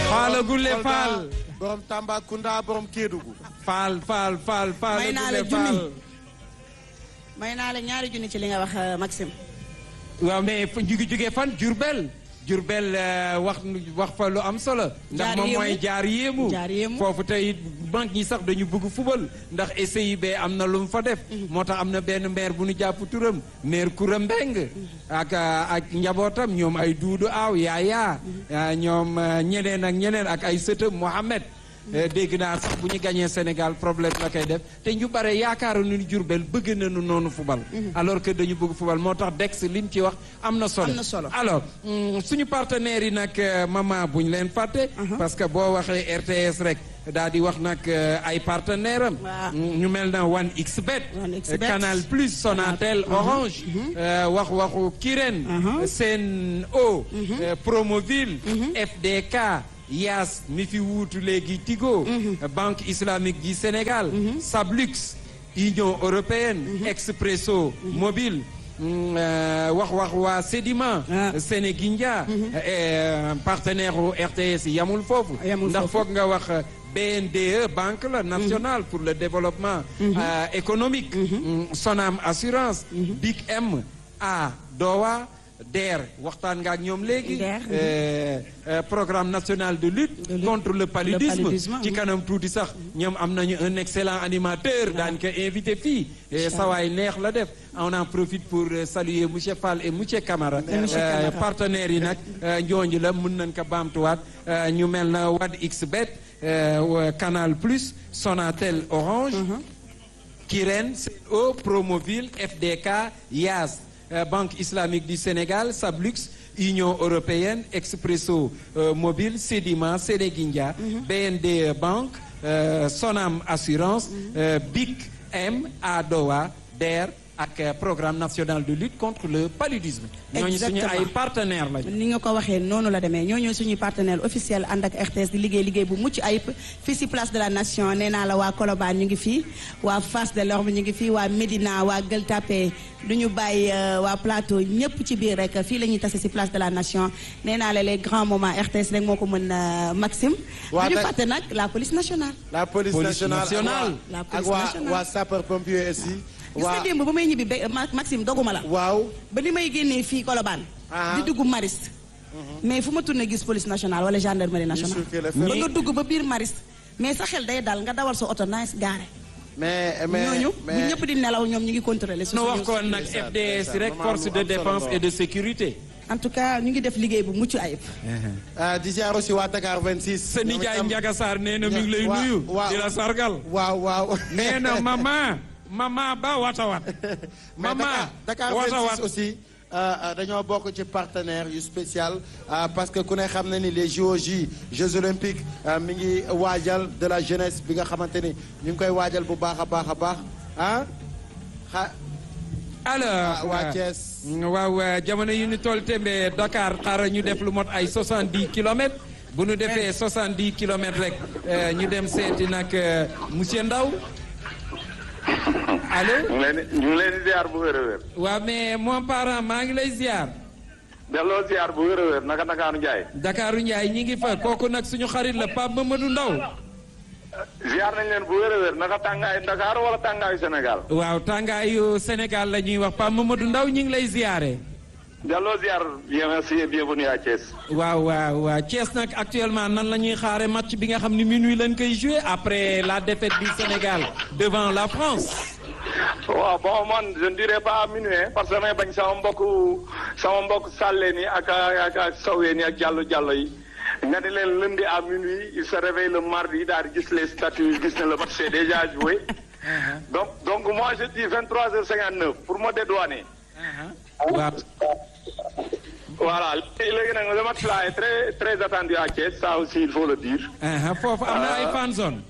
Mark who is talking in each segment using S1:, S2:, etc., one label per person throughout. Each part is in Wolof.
S1: Faala Gulle
S2: Kolda,
S1: Faal.
S2: borom Tambacounda borom Kédougou.
S1: Faal Faal Faal Faal
S3: May naa la
S1: Gulle Faal.
S3: junni. may naa la ñaari junni ci li nga wax euh, Maxime.
S1: waaw mais fu ñu ngi jógee fan Jurbel Jurbel euh, wax wax fa lu am solo. ndax
S3: Jaar
S1: moom
S3: yéemu.
S1: mooy jaar yéemu.
S3: Jaar yéemu.
S1: foofu tey banque yi sax dañu bëgg fubal ndax SIB am na lu mu fa def. moo tax am na benn maire bu nu jàpp turam maire Koura Mbeng ak euh, ak njabootam ñoom ay duudu aaw yaaya euh, ñoom euh, ñeneen ak ñeneen ak ay sëtam Mohamed. Euh, dégg naa sax bu ñu gañee Sénégal problème la koy def te ñu bare yaakaaru nu Jurbel bëgg nañu noonu fubal. alors que dañu bëgg fubal moo tax Dex li mu ci wax am na solo.
S3: Am na solo.
S1: alors mm, suñu partenaires yi nag euh, maman bu ñu leen fàtte. parce que boo waxee RTS rek daal di wax nag euh, ay partenaires am.
S3: Waaw.
S1: Mm, ñu mel na 1xBet.
S3: 1xBet.
S1: euh, Canal Plus Sonatel Orange. euh, wax waxu Kirène. Sen'Eau. euh, Promoville. FDK. Yaas mi fi wuutu léegi Tigo. Banque islamique du Sénégal. Sablux. Union européenne. Expresso. Mobile. Mm, euh, wax wax waa Sedima.
S3: Ah.
S1: Sénégindia. euh, partenaire u RTS yamul foofu.
S3: Yamul
S1: ndax
S3: foofu.
S1: foog nga wax euh, BNDE banque la nationale pour le développement euh, économique. Mm, Sonam assurance. Big M A Dowa. DER waxtaan nga ak ñoom léegi.
S3: DER,
S1: Euh, euh, programme national de lutte.
S3: De lutte
S1: contre le paludisme.
S3: paludisme,
S1: ci
S3: mhm.
S1: kanam tuuti sax ñoom am nañu un excellent animateur daan ko invité fii. Eh, sawaay neex la def on en profite pour euh, saluer monsieur Fall et monsieur Camara.
S3: monsieur
S1: Euh,
S3: Camara.
S1: partenaires yi nag euh, ñooñu la mën nañ ko baamtuwaat euh, ñu mel na Wad XBet euh, Canal Plus Sonatel Orange. Kirène Sen'Eau Promoville FDK Yas euh, Banque islamique du Sénégal Sablux Union européenne Expresso euh, Mobile Sedima Sénégindia BND Banque euh, Sonam Assurance euh, BIC M Adowa DER ak euh, programme national de lutte contre le paludisme. ñooñu suñu
S3: Exactement.
S1: ay partenaires lañu.
S3: ni nga ko waxee noonu la demee ñoo ñooy suñuy partenaire officiel ànd ak RTS di liggéey liggéey bu mucc ayib fii si place de la nation nee naa la waa Colobane ñu ngi fii waa Fass de l'Orme ñu ngi fii waa Médina waa Gueule Tapée du ñu bàyyi euh, waa Plateau ñëpp ci biir rek fii la ñuy tase si place de la nation nee naa la les grands moments RTS rek moo ko mën euh, Maxime.
S2: Waa
S3: du ñu
S2: nag-
S3: fàtte nag la police nationale.
S2: la police,
S1: Police
S2: nationale
S1: nationale.
S3: La
S2: ak
S3: police
S2: waa
S3: nationale.
S2: waa sapeur pompier aussi.
S3: gis nga démb ba may ñibbi ba Ma- Maxime doguma la.
S2: waaw.
S3: ba li may génnee fii Colobane.
S2: Ah.
S3: di dugg Mariste. mais fu ma tourné gis police nationale wala gendarmerie nationale.
S2: surveiller le
S3: ba
S2: fait.
S3: nga dugg ba biir Mariste. mais sa xel day dal nga dawal sa oto nice gaare.
S2: mais mais
S3: ñooñu bu
S2: mais
S3: ñëpp di nelaw ñoom ñu ngi contrôler.
S1: nu wax ko nag
S2: ndeysaan,
S1: FDS
S2: ndeysaan.
S1: rek
S2: Maman
S1: force
S2: lu
S1: de
S2: am solo
S1: défense
S2: nga
S1: et de sécurité.
S3: en tout cas ñu ngi def liggéey bu mucc ayib.
S2: ah di ziar aussi waa Dakar 26.
S1: sa nijaay Ndiaga Sarr nee na mi ngi lay
S2: Wa-
S1: nuyu.
S2: wa-
S1: di la sargal.
S2: waaw waaw.
S1: nee na mama mama ba watawat.
S2: mais
S1: mama
S2: Dakar Dakar
S1: watawat
S2: 26 aussi euh, euh, dañoo bokk ci partenaire yu spécial euh, parce que ku ne xam na ni les JOJ Jeux olympiques euh, mi ngi waajal de la jeunesse bi nga xamante ni ñu ngi koy waajal bu baax a baax a baax ah xa
S1: alors
S2: waa Thiès.
S1: waaw euh, jamono yi ñu toll tembe Dakar xaaral ñu def lu mot ay 70 kilomètres bu ñu defee 70 kilomètres rek euh, ñu dem seeti nag euh, monsieur Ndaw allo
S4: ñu ngi leen di ñu ngi leen di ziar bu wér a wér.
S1: waaw mais mon parent maa ngi lay ziar
S4: delloo ziar bu wér a wér naka Ndakaaru Njaay.
S1: Dakaru Ndiaye ñi ngi fa kooku nag suñu xarit la Pape Mamadou Ndaw
S4: ziar nañ leen bu wér a wér naka tàngaayu Dakar wala tàngaayu Sénégal.
S1: waaw tàngaayu Sénégal la ñuy wax Pape Mamadou Ndaw ñi ngi lay ziare
S4: delloo ziar bien merci et bienvenue à Thiès.
S1: waaw waaw waaw Thiès nag actuellement nan la ñuy xaare match bi nga xam ne minuit lañ koy joué après la défaite du Sénégal devant la France
S4: waaw bon man je ne dirais pas à minuit hein, parce que damay bañ sama mbokk sama mbokk sàlleen yi ak ak ak saween yi ak jàllo jàllo yi nga ne leen lundi à minuit il se réveille le mardi daal di gis les statuts gis ne le match c'est déjà joué donc donc moi je dis 23h59 pour me dédouaner.
S1: waaw
S4: Voilà, léegi nag le match là est très très attendu à Thiès, ça aussi il faut le dire.
S1: aha foofu am na ay fan zone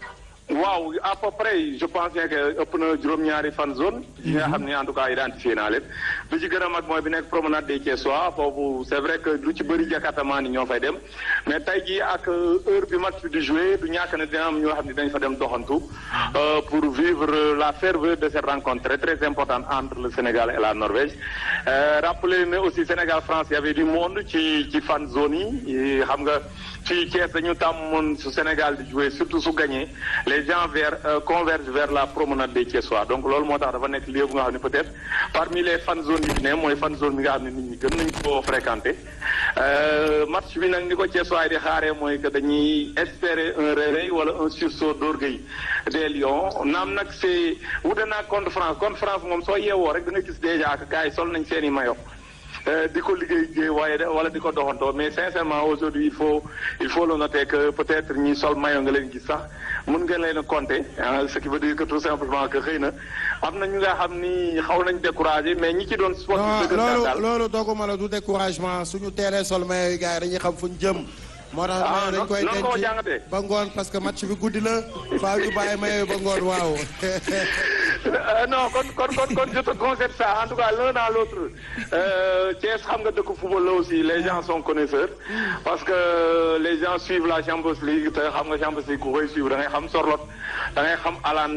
S4: waaw à peu près je pense que ëpp na juróom-ñaari fan zone yi nga xam ne en tout cas identifié naa leen lu ci gën a mag mooy bi nekk promenade des Thiessois foofu c'est vrai que lu ci bëri jakartamaan ni ñoo fay dem mais tey jii ak heure bi match bi di jouer du ñàkk ne dina am ñoo xam ne dañ fa dem doxantu pour vivre la ferveur de cette rencontre très très importante entre le Sénégal et la Norvège rappeler ne aussi Sénégal France y avait du monde ci ci fan zone yi xam nga fii Thiès dañu tàmmoon su Sénégal di jouer surtout su gagné les gens vers euh, convergent vers la promenade des Thiessois donc loolu moo tax dafa nekk lieu bu nga xam ne peut-être parmi les fan zone yi ne mooy fan zone bi nga xam ne nit ñi gën nañ koo fréquenter match bi nag ni ko Thiessois yi di xaaree mooy que dañuy espérer un réveil wala un sursaut d'orgueil des Lions naam nag c'est wute naa contre France contre France moom soo yeewoo rek da nga gis déjà que gars yi sol nañ seen i maillot di ko liggéey jéey waaye wala di ko doxantoo mais sincèrement aujourd'hui il faut il faut le noter que peut-être ñi sol maillot nga leen gis sax mën nga leen a compter ce qui veut dire que tout simplement que xëy na am na ñu nga xam ni xaw nañ découragé mais ñi ci doon sportif
S2: non
S4: dëgg
S2: loolu
S4: daal
S2: loolu doguma la du découragement suñu teelee sol maillot yi gars yi dañuy xam fu ñu jëm moo tax
S4: Ah,
S2: maillot dañ koy
S4: noonu nga ko
S2: denc
S4: jàngatee.
S2: ba ngoon parce que match bi guddi la faa ñu bàyyi maillot yi ba ngoon waaw
S4: Euh, non kon kon kon kon je te concède ça en tout cas l'un dans l'autre euh, Thiès xam nga dëkk football la aussi les gens sont connaisseurs parce que les gens suivent la Champions League te xam nga Champions League ku koy suivre da ngay xam Sorloth da ngay xam Alan